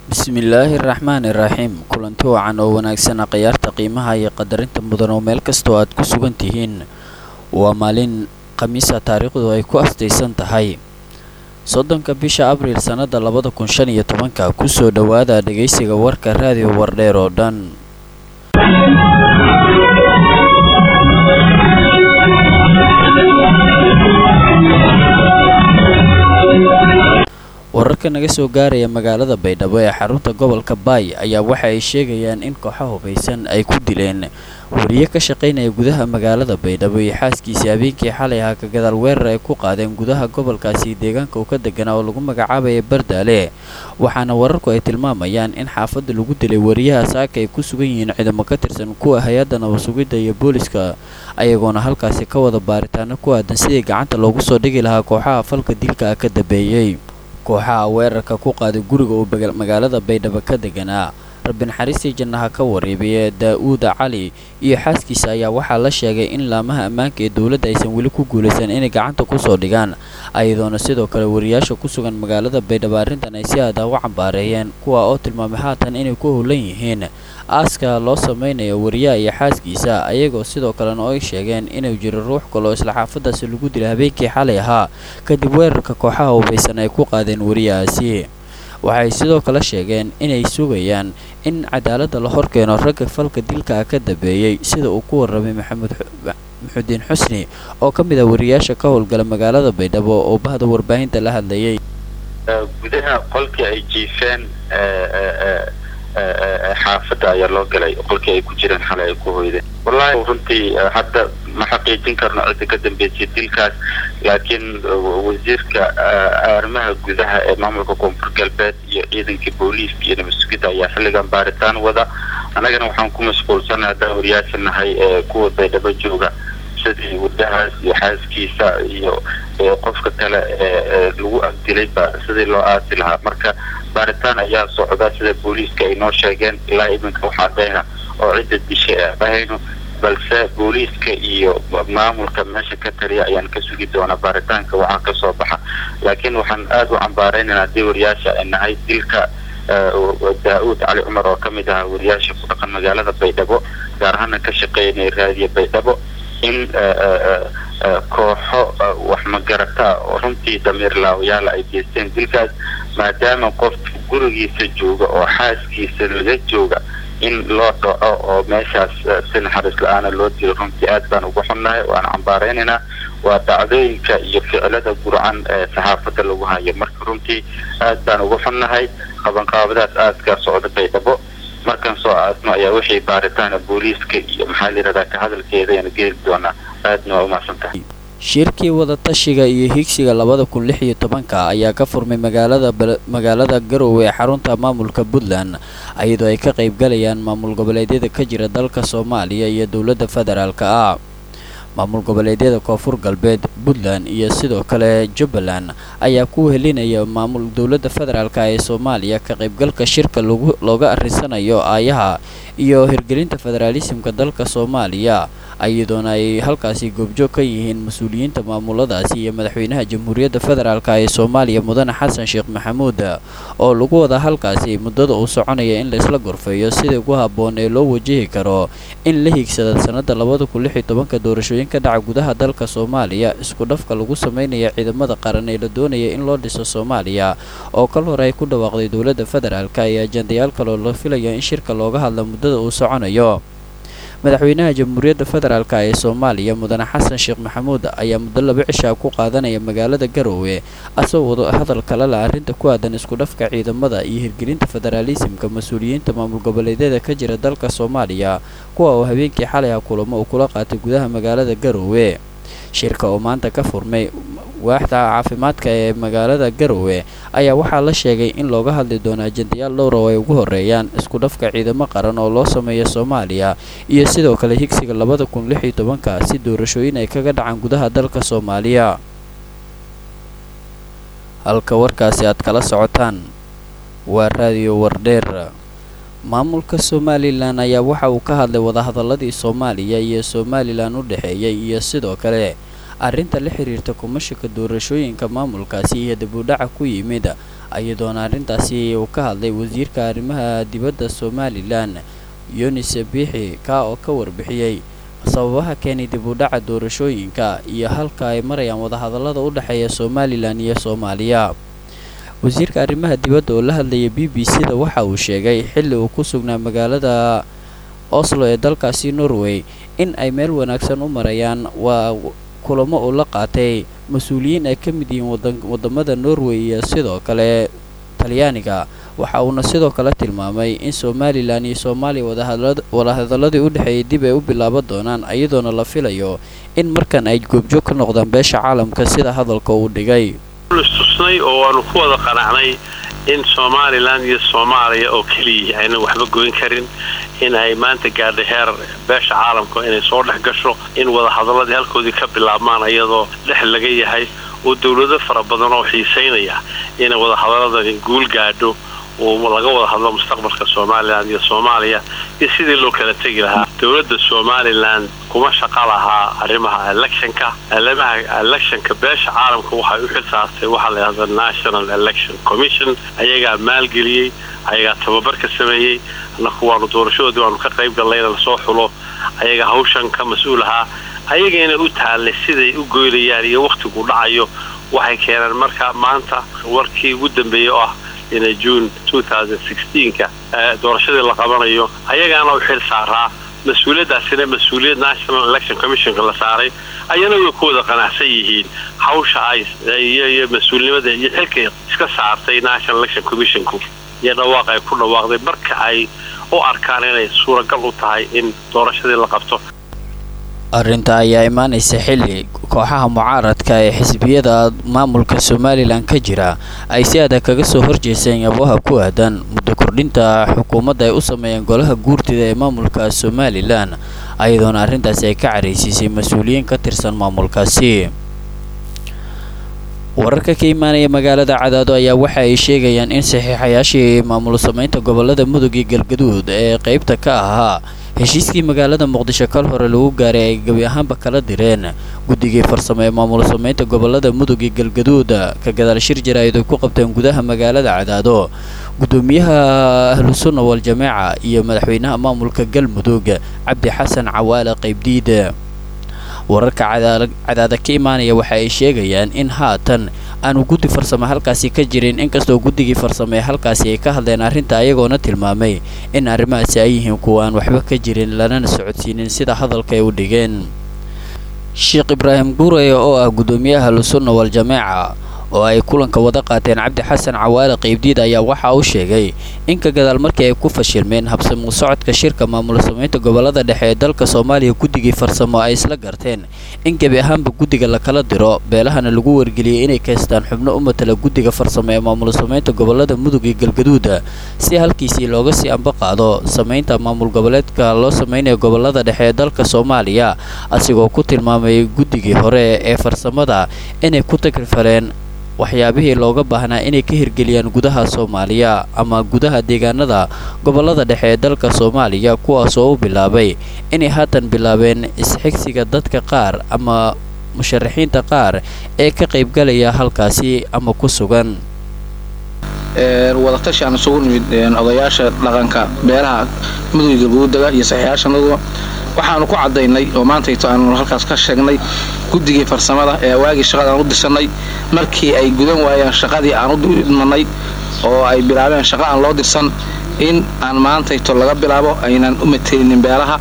bismillaahi raxmaani raxiim kulanti wacan oo wanaagsana khiyaarta qiimaha iyo qadarinta mudan oo meel kastoo aad ku sugan tihiin waa maalin khamiisa taariikhdu ay ku astaysan tahay soddonka bisha abriil sannada labada kun shan iyo tobanka kusoo dhowaada dhegaysiga warka raadiyo wardheer oo dhan wararka naga soo gaaraya magaalada baydhabo ee xarunta gobolka baay ayaa waxa ay sheegayaan in kooxa hubaysan ay ku dileen wariye ka shaqaynaya gudaha magaalada baydhabo iyo xaaskiisii habeenkii xalay ahaa ka gadaal weerar ay ku qaadeen gudaha gobolkaasi deegaanka uu ka deganaa oo lagu magacaabaya bardaale waxaana wararku ay tilmaamayaan in xaafadda lagu dilay wariyaha saaka ay ku sugan yihiin ciidamo ka tirsan kuwa hay-adda nabasugidda iyo booliska ayagoona halkaasi ka wada baaritaano ku aadan sidii gacanta loogu soo dhigi lahaa kooxaha falka dilka ah ka dambeeyey kooxaha weerarka ku qaaday guriga uu magaalada baydhabo ka deganaa rabbi naxariistii jannaha ka wareebaya daa-uuda cali iyo xaaskiisa ayaa waxaa la sheegay in laamaha ammaanka ee dowladda aysan weli ku guulaysan inay gacanta kusoo dhigaan ayadoona sidoo kale wariyaasha ku sugan magaalada baydhabo arrintan ay si aada u cambaareeyeen kuwa oo tilmaamay haatan inay ku howlan yihiin aaska loo samaynayo wariyaha iyo xaaskiisa ayagoo sidoo kalena oo ay sheegeen inuu jiro ruux kaloo isla xaafadaasi lagu dilay habeenkii xalay ahaa kadib weerarka kooxaha hubaysan ay ku qaadeen wariyahaasi waxay sidoo kale sheegeen inay sugayaan in cadaaladda la horkeeno ragga falka dilka ah ka dambeeyey sida uu ku warramay maxamed maxudiin xusni oo ka mid ah wariyaasha ka howlgala magaalada baydhabo oo bahda warbaahinta la hadlayay gudaha qolkii ay jiifeen xaafadda ayaa loo galay qolkii ay ku jireen xalay ay ku hoydeen wallaahi runtii hadda ma xaqiijin karno cidda ka dambeysay dilkaas laakiin wasiirka arrimaha gudaha ee maamulka koonfur galbeed iyo ciidankii booliiska iyo nabadsugidda ayaa xilligan baaritaan wada annagana waxaan ku mashquulsanay haddaan wariyaasha nahay ee kuwa baydhabo jooga sidii wadahaas iyo xaaskiisa iyo qofka kale ee lagu agdilayba sidii loo aasi lahaa marka baaritaan ayaa socda sida booliiska ay noo sheegeen ilaa iminka waxaa dheena oo cidda dishay ee dhahayno balse booliiska iyo maamulka meesha ka taliya ayaan ka sugi doonaa baaritaanka waxaa ka soo baxa laakiin waxaan aada u cambaaraynana haddii wariyaasha ay nahay dilka daa-uud cali cumar oo ka mid ahaa wariyaasha ku dhaqan magaalada baydhabo gaar ahaana ka shaqeynaya raadiya baydhabo in kooxo wax magarata oo runtii damiir laawayaala ay geysteen dilkaas maadaama qofka gurigiisa jooga oo xaaskiisa laga jooga in loo dhaco oo meeshaas si naxariis la-aana loo dilo runtii aad baan ugu xunnahay waana cambaaraynaynaa waa dhacdooyinka iyo ficilada gurcan ee saxaafadda lagu hayo marka runtii aad baan ugu xunnahay qabanqaabadaas aadka socda baydhabo markaan soo aadno ayaa wixii baaritaana booliiska iyo maxaa layidhahdaa ka hadalkeeda ayaan geeli doonaa aadna waa umahadsan tahay shirkii wadatashiga iyo higsiga labada kun lix iyo tobanka ayaa ka furmay magaalada magaalada garowe ee xarunta maamulka puntland iyadoo ay ka qaybgalayaan maamul goboleedyada ka jira dalka soomaaliya iyo dowladda federaalka ah maamul goboleedyada koonfur galbeed puntland iyo sidoo kale jubbaland ayaa ku helinaya maamul dowladda federaalka ee soomaaliya ka qaybgalka shirka looga arrisanayo aayaha iyo hirgelinta federaalisimka dalka soomaaliya iyadoona ay halkaasi goobjoog ka yihiin mas-uuliyiinta maamuladaasi iyo madaxweynaha jamhuuriyadda federaalk ee soomaaliya mudane xasan sheekh maxamuud oo lagu wada halkaasi muddada uu soconaya in laisla gorfeeyo sida ugu habboon ee loo wajihi karo in la hiigsada sannada labada kun lix iyo tobanka doorashooyin ka dhaca gudaha dalka soomaaliya isku dhafka lagu sameynaya ciidamada qaran ee la doonaya in loo dhiso soomaaliya oo kal hore ay ku dhawaaqday dowladda federaalk iyo ajandayaal kaloo la filaya in shirka looga hadla muddada uu soconayo madaxweynaha jamhuuriyadda federaalk ee soomaaliya mudane xasan sheekh maxamuud ayaa muddo laba cishaa ku qaadanaya magaalada garowe asagoo wada hadal kale la arrinta ku aadan isku dhafka ciidamada iyo hirgelinta federaalisimka mas-uuliyiinta maamul goboleedyada ka jira dalka soomaaliya kuwa oo habeenkii xalay ah kulamo uu kula qaatay gudaha magaalada garowe shirka oo maanta ka furmay waaxda caafimaadka ee magaalada garowe ayaa waxaa la sheegay in looga hadli doono ajendayaal dhowr oo ay ugu horeeyaan isku dhafka ciidamo qaran oo loo sameeyo soomaaliya iyo sidoo kale higsiga labada kun lix iyo tobanka si doorashooyin ay kaga dhacaan gudaha dalka soomaaliya halka warkaasi aad kala socotaan waa raadiyo wardheer maamulka somalilan ayaa waxa uu ka hadlay wadahadaladii soomaaliya iyo somalilan u dhexeeyay iyo sidoo kale arrinta la xiriirta kumashika doorashooyinka maamulkaasi iyo dibudhaca ku yimid iyadoona arrintaasi uu ka hadlay wasiirka arrimaha dibadda somalilan yunis biixi kaa oo ka warbixiyey sababaha keenay dib u dhaca doorashooyinka iyo halka ay marayaan wadahadallada u dhexeeya somalilan iyo soomaaliya wasiirka arrimaha dibadda oo la hadlayay b b c da waxa uu sheegay xilli uu ku sugnaa magaalada oslo ee dalkaasi norway in ay meel wanaagsan u marayaan waa kulamo uu la qaatay mas-uuliyiin ay ka mid yihiin wadamada norway iyo sidoo kale talyaaniga waxa uuna sidoo kale tilmaamay in somalilan iyo soomaaliya wadahadaladii u dhexeeyay dib ay u bilaaban doonaan iyadoona la filayo in markan ay goobjoog ka noqdaan beesha caalamka sida hadalka uu dhigay istusnay oo waanu ku wada qanacnay in somalilan iyo soomaaliya oo keliya aynan waxba goyn karin in ay maanta gaadhay heer beesha caalamka inay soo dhex gasho in wadahadaladii halkoodii ka bilaabmaan iyadoo dhex laga yahay oo dawlado fara badan oo xiisaynaya inay wadahadaladani guul gaadho oo laga wada hadlo mustaqbalka somalilan iyo soomaaliya iyo sidii loo kala tegi lahaa dowladda somalilan kuma shaqa lahaa arrimaha electionka arrimaha electionka beesha caalamka waxay u xil saartay waxaa la yidhahda national election commission ayagaa maalgeliyey ayagaa tababar ka sameeyey annaku waanu doorashadoodii waanu ka qayb gallayna lasoo xulo ayaga hawshan ka mas-uul ahaa ayagayna u taallay siday u goynayaan iyo wakhtigu dhacayo waxay keeneen marka maanta warkii ugu dambeeyey oo ah ina june ka doorashadii la qabanayo ayagaana u xil saaraa mas-uuliyaddaasina mas-uuliyad national election commissionka la saaray ayana way ku wada qanacsan yihiin hawsha ay iyo mas-uulnimada iyo xilkay iska saartay national election commissionku iyo dhawaaq ay ku dhawaaqday marka ay u arkaan inay suuragal u tahay in doorashadii la qabto arrinta ayaa imaanaysa xilli kooxaha mucaaradka ee xisbiyada maamulka somalilan ka jira ay si adag kaga soo horjeeseen yabaha ku aadan muddo kordhinta xukuumadda ay u sameeyeen golaha guurtida ee maamulka somalilan ayadoona arrintaasi ay ka caraysiisay mas-uuliyiin ka tirsan maamulkaasi wararka ka imaanaya magaalada cadaado ayaa waxa ay sheegayaan in saxiixayaashii maamul samaynta gobolada mudug iyo galgaduud ee qaybta ka ahaa heshiiskii magaalada muqdisho kal hore lagu gaaray ay gebi ahaanba kala direen guddigii farsamo ee maamul samaynta gobolada mudug iyo galgaduud ka gadaal shir jaraa'id ay ku qabteen gudaha magaalada cadaado gudoomiyaha ahlusunna wal-jameeca iyo madaxweynaha maamulka galmudug cabdi xasan cawaale qaybdiid wararka cadaada ka imaanaya waxa ay sheegayaan in haatan aanu guddi farsamo halkaasi ka jirin inkastoo guddigii farsamo ee halkaasi ay ka hadleen arrinta ayagoona tilmaamay in arrimahaasi ay yihiin kuwa aan waxba ka jirin lanana socodsiinin sida hadalka ay u dhigeen sheekh ibraahim guureye oo ah gudoomiyaha ahlusunna wal-jameeca oo ay kulanka wada qaateen cabdi xasan cawaale qaybdiid ayaa waxa uu sheegay in ka gadaal markii ay ku fashilmeen habsamuu socodka shirka maamul samaynta gobolada dhexe ee dalka soomaaliya guddigii farsamo ay isla garteen in gebi ahaanba guddiga lakala diro beelahana lagu wargeliyey inay kaystaan xubno u matala guddiga farsamo ee maamul samaynta gobolada mudug iyo galgaduuda si halkiisii looga sii amba qaado samaynta maamul goboleedka loo samaynayo gobolada dhexe ee dalka soomaaliya asigoo ku tilmaamay guddigii hore ee farsamada inay ku tagrifalleen waxyaabihii looga baahnaa inay ka hirgeliyaan gudaha soomaaliya ama gudaha deegaanada gobolada dhexe ee dalka soomaaliya kuwaasoo u bilaabay inay haatan bilaabeen isxigsiga dadka qaar ama musharaxiinta qaar ee ka qaybgalaya halkaasi ama ku sugan wadatashi aan isugu nimid odayaasha dhaqanka beelaha mudug galguudaga iyo saxiixyaashanadu waxaanu ku cadaynay oo maantayto aanu halkaas ka sheegnay guddigii farsamada ee waagii shaqada aan u dirsanay markii ay gudan waayeen shaqadii aan u idmanay oo ay bilaabeen shaqa aan loo dirsan in aan maantayto laga bilaabo aynan u matelinin beelaha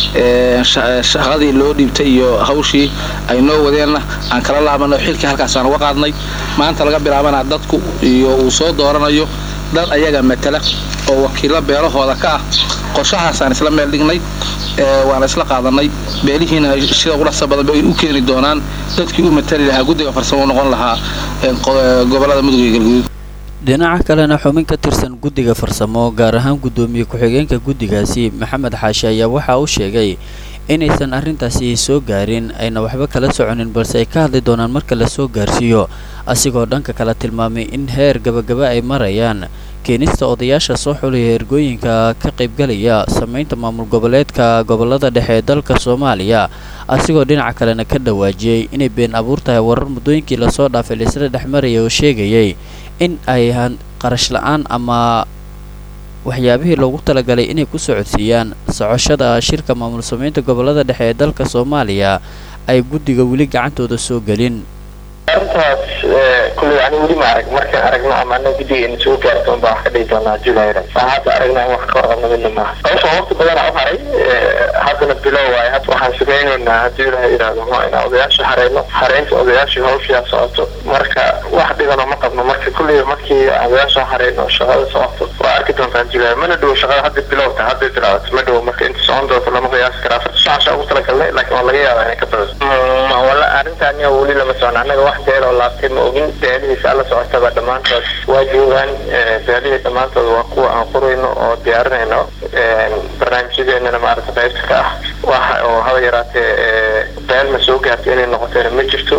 shaqadii loo dhiibtay iyo hawshii ay noo wadeenna aan kala laabanay oo xilkii halkaasaan uga qaadnay maanta laga bilaabana dadku iyo uu soo dooranayo dad ayaga matala oo wakiilo beelahooda ka ah qorshahaasaan isla meel dhignay waana isla qaadanay beelihiina sida qurasa badan bay u keeni doonaan dadkii u matali lahaa guddiga farsamo u noqon lahaa gobolada mudug iyo galguduud dhinaca kalena xubin ka tirsan guddiga farsamo gaar ahaan guddoomiye ku-xigeenka guddigaasi maxamed xaashi ayaa waxa uu sheegay inaysan arrintaasi soo gaarin ayna waxba kala soconin balse ay ka hadli doonaan marka la soo gaarsiiyo asigoo dhanka kala tilmaamay in heer gabagaba ay marayaan keenista odayaasha soo xulaya ergooyinka ka qaybgalaya sameynta maamul goboleedka gobolada dhexe ee dalka soomaaliya asigoo dhinaca kalena ka dhawaajiyey inay been abuur tahay warar muddooyinkii lasoo dhaafay laisla dhexmaraya oo sheegayay in ay qarash la-aan ama waxyaabihii loogu talagalay inay ku socodsiiyaan socoshada shirka maamul sameynta gobolada dhexe ee dalka soomaaliya ay guddiga weli gacantooda soo gelin arrintaas kulley ani weli ma arag markaan aragno ama ana guddiga ina soo gaarto unbaa wax ka dhihi doonaa julayra saa hadda aragna in wax ka warqabna midna maaha sababta waqti badana u haray haddana bilow waaye hadda waxaan sugaynaynaa haddii ilahay yidhaahdo ma inaan odayaasha hareyno hareynta odayaashii hawshiyaa socoto marka wax dhibano ma qabno marka kulley markii odayaasha hareyno shaqada socoto waa arki doontaan julay mana dhowo shaqada hadda bilowta hadday bilaabato ma dhowo marka inta socon doonto lama qiyaasi karaa afarta shacasha ugu talagalnay laakiin waa laga yaabaa inay ka badato wala arrintaan yaa weli lama socon annaga wax beel oo laabtay ma ogin beelihiisa alla socotaba dhammaantood waa joogaan beelihii dhammaantood waa kuwa aan qorayno oo diyaarinayno barnaamijyadeennana maaragta qaybta ka ah waxa oo haba yaraatee beel ma soo gaartay inay noqotayna ma jirto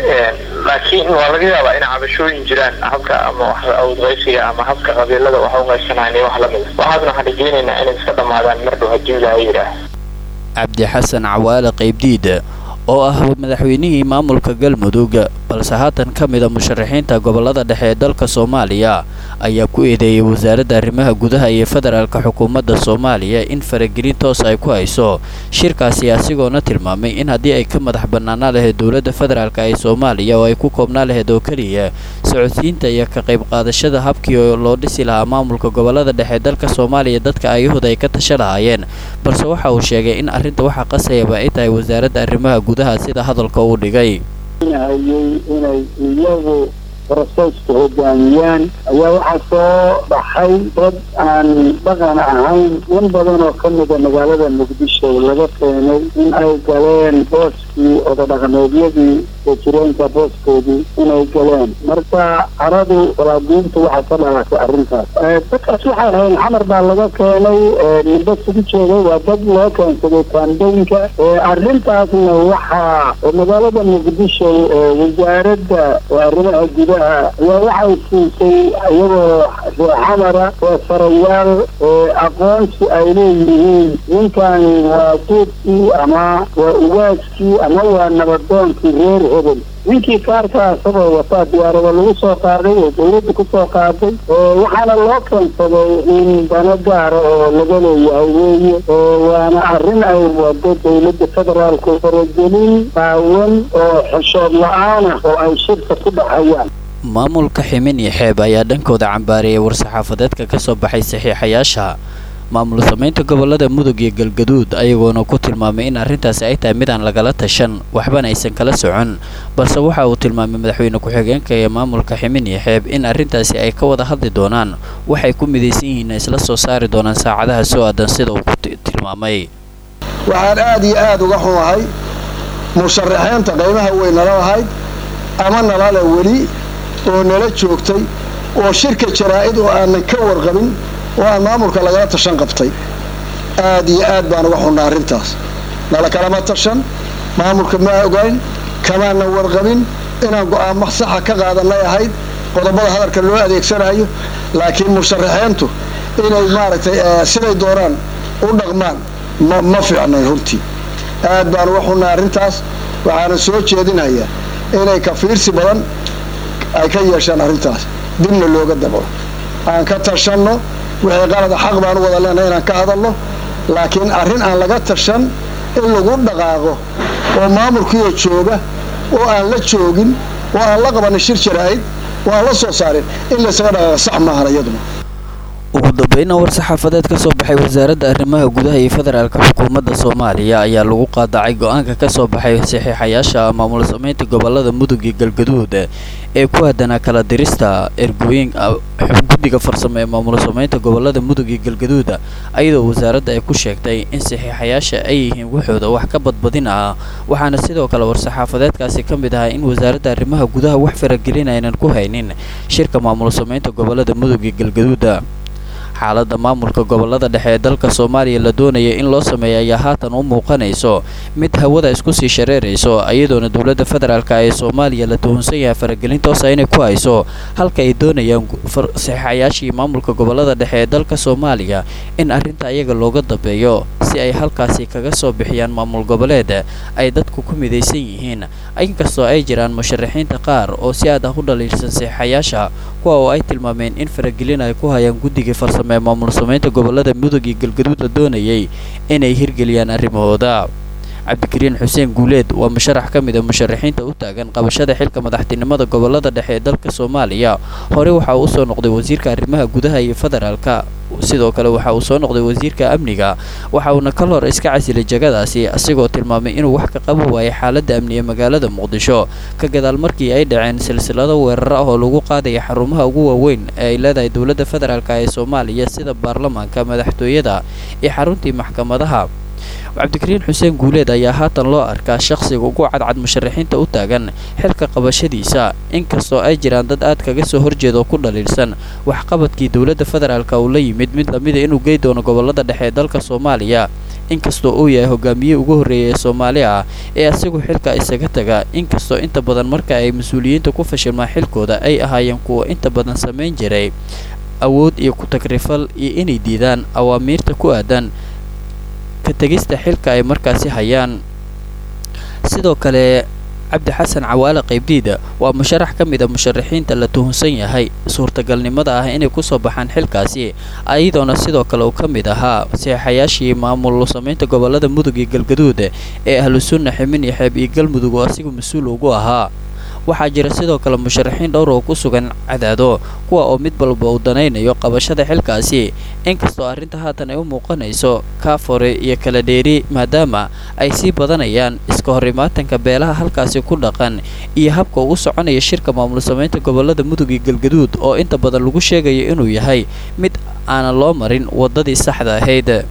laakiin waa laga yaabaa inay cabashooyin jiraan habka ama wax awdqaysiga ama habka qabiilada wax u qaybsanayn iyo wax lamida waxaasna waxaan rajeynaynaa inay iska dhammaadaan mar dhow haddii ilaaha yidhaah cabdi xasan cawaale qaybdiid oo ah madaxweynihii maamulka galmudug balse haatan ka mida musharaxiinta gobolada dhexe ee dalka soomaaliya ayaa ku eedeeyay wasaaradda arrimaha gudaha iyo federaalka xukuumadda soomaaliya in faragelin toos ay ku hayso shirkaasi asigoona tilmaamay in haddii ay ka madax bannaanaa lahayd dowladda federaalka ee soomaaliya oo ay ku koobnaa lahayd oo keliya socodsiinta iyo ka qayb qaadashada habkii loo dhisi lahaa maamulka gobolada dhexe ee dalka soomaaliya dadka ayahooda ay ka tasha lahaayeen balse waxa uu sheegay in arrinta waxa qasayaba ay tahay wasaaradda arrimaha gudaha sida hadalka uu dhigay hayay inay iyagu broseska hogaamiyaan ayaa waxaa soo baxay dad aan dhaqan ahayn in badan oo ka mida magaalada muqdisho laga keenay in ay galeen booskii odadhaqameedyadii jireenka booskoodii inay galeen marka caradu walaaduunta waxaa ka dhalatay arrintaas dadkaas waxay ahayn xamar baa laga keenay midba sugu jeeday waa dad loo keensaday kaandooyinka arrintaasna waxaa magaalada muqdisho wasaaradda arrimaha gudaha ayaa waxay siisay iyagoo xamara oo farayaal aqoonsi ay leeyihiin ninkani waa duudkii ama waa ugaaskii ama waa nabadoonkii reer hebel ninkii kaarka isagoo wataa diyaarada lagu soo qaaday oo dawladda kusoo qaaday waxaana loo keensaday in dano gaara oo laga leeyahay weeye waana arrin ay wado dawladda federaalku faragelin qaawan oo xishood la-aanah oo ay shirka ku dhexayaan maamulka ximin iyo xeeb ayaa dhankooda cambaariyay war-saxaafadeedka ka soo baxay saxiixayaasha maamul samaynta gobolada mudug iyo galgaduud ayagoona ku tilmaamay in arrintaasi ay tahay midaan lagala tashan waxbana aysan kala socon balse waxa uu tilmaamay madaxweyne ku-xigeenka ee maamulka ximin iyo xeeb in arrintaasi ay ka wada hadli doonaan waxay ku midaysan yihiin isla soo saari doonaan saacadaha soo aadan sida uu ku tilmaamay waxaan aad iyo aad uga xumahay musharaxiinta qaybaha way nala lahayd ama nalale weli oo nala joogtay oo shirka jaraa'id oo aanan ka warqabin oo aan maamulka lagala tashan qabtay aad iyo aad baan uga xunnaa arrintaas nala kalama tashan maamulka ma ogayn kamaanan warqabin inaan go'aamo saxa ka qaadanay ahayd qodobada hadalka loo adeegsanayo laakiin musharaxiintu inay maaragtay siday doonaan u dhaqmaan ma fiicnay runtii aad baan uga xunnaa arrintaas waxaana soo jeedinayaa inay ka fiirsi badan ay ka yeeshaan arrintaas dibna looga dabalo aan ka tashanno wixii qalada xaq baan u wada leenahay inaan ka hadalno laakiin arrin aan laga tashan in lagu dhaqaaqo oo maamulkiioo jooga oo aan la joogin oo aan la qabanin shir jaraa'id oo aan la soo saarin in laysaga dhaqaaqa sax maahan iyaduna ugu dambayna war-saxaafadeed ka soo baxay wasaaradda arrimaha gudaha iyo federaalka xukuumadda soomaaliya ayaa lagu qaadacay go-aanka ka soo baxay saxiixayaasha maamul samaynta gobolada mudug iyo galgaduud ee ku aadanaa kala dirista ergooyin guddiga farsamo ee maamul samaynta gobolada mudug iyo galgaduud ayadoo wasaaradda ay ku sheegtay in saxiixayaasha ay yihiin waxooda wax ka badbadin ah waxaana sidoo kale war-saxaafadeedkaasi ka mid ahaa in wasaaradda arrimaha gudaha wax faragelin aynan ku haynin shirka maamul samaynta gobolada mudug iyo galgaduud xaaladda maamulka gobolada dhexe ee dalka soomaaliya la doonaya in loo sameeya ayaa haatan u muuqanayso mid hawada isku sii shareerayso iyadoona dowladda federaalk ee soomaaliya la tuhunsan yahay faragelin toosa inay ku hayso halka ay doonayaan saxiixayaashii maamulka gobolada dhexe ee dalka soomaaliya in arrinta iyaga looga dambeeyo si ay halkaasi kaga soo bixiyaan maamul goboleed ay dadku ku midaysan yihiin inkastoo ay jiraan musharaxiinta qaar oo si aad ah u dhaliilsan saxiixayaasha kuwa oo ay tilmaameen in faragelin ay ku hayaan guddigii farsame ee maamul samaynta gobolada mudug iyo galgaduud la doonayay inay hirgeliyaan arrimahooda cabdikariin xuseen guuleed waa musharax ka mid a musharaxiinta u taagan qabashada xilka madaxtinimada gobolada dhexe ee dalka soomaaliya hore waxa uu usoo noqday wasiirka arrimaha gudaha iyo federaalka sidoo kale waxa uu soo noqday wasiirka amniga waxa uuna kal hor iska casilay jagadaasi asigoo tilmaamay inuu wax ka qaban waayay xaaladda amni ee magaalada muqdisho ka gadaal markii ay dhaceen silsilado weerar ah oo lagu qaadaya xarumaha ugu waaweyn ee ay leedahay dowladda federaalk ee soomaaliya sida baarlamaanka madaxtooyada iyo xaruntii maxkamadaha cabdikariin xuseen guuleed ayaa haatan loo arkaa shaqsiga ugu cadcad musharaxiinta u taagan xilka qabashadiisa inkastoo ay jiraan dad aad kaga soo horjeeda oo ku dhaliilsan waxqabadkii dowladda federaalk uu la yimid mid lamida inuu gey doono gobolada dhexe ee dalka soomaaliya inkastoo uu yahay hogaamiyihii ugu horreeyay ee soomaali ah ee asigu xilka isaga taga inkastoo inta badan marka ay mas-uuliyiinta ku fashilmaan xilkooda ay ahaayeen kuwa inta badan samayn jiray awood iyo ku-tagrifal iyo inay diidaan awaamiirta ku aadan ka tegista xilka ay markaasi hayaan sidoo kale cabdi xasan cawaale qaybdiida waa musharax ka mid a musharaxiinta la tuhunsan yahay suurtagalnimada ah inay kusoo baxaan xilkaasi iyadoona sidoo kale uu ka mid ahaa saxeixayaashii maamul samaynta gobolada mudug iyo galgaduud ee ahlu sunna ximin iyo xeeb iyo galmudug oo asigu mas-uul ugu ahaa waxaa jira sidoo kale musharaxiin dhowr oo ku sugan cadaado kuwa oo mid walba uu danaynayo qabashada xilkaasi inkastoo arrinta haatan ay u muuqanayso kaafore iyo kala dheeri maadaama ay sii badanayaan iska horimaatanka beelaha halkaasi ku dhaqan iyo habka uu u soconaya shirka maamul samaynta gobolada mudug iyo galgaduud oo inta badan lagu sheegayo inuu yahay mid aanan loo marin waddadii saxda ahayd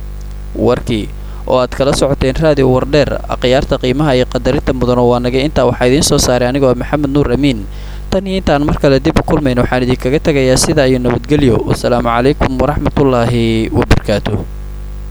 warkii oo aad kala socoteen raadiyo wardheer akhyaarta qiimaha iyo qadarinta mudano waa naga intaa waxaa idiin soo saaray anigoo maxamed nuur amiin tan iyo intaan mar kale dib u kulmayna waxaan idinkaga tegayaa sidaa iyo nabadgelyo wasalaamu calaykum waraxmatullaahi wabarakaatuh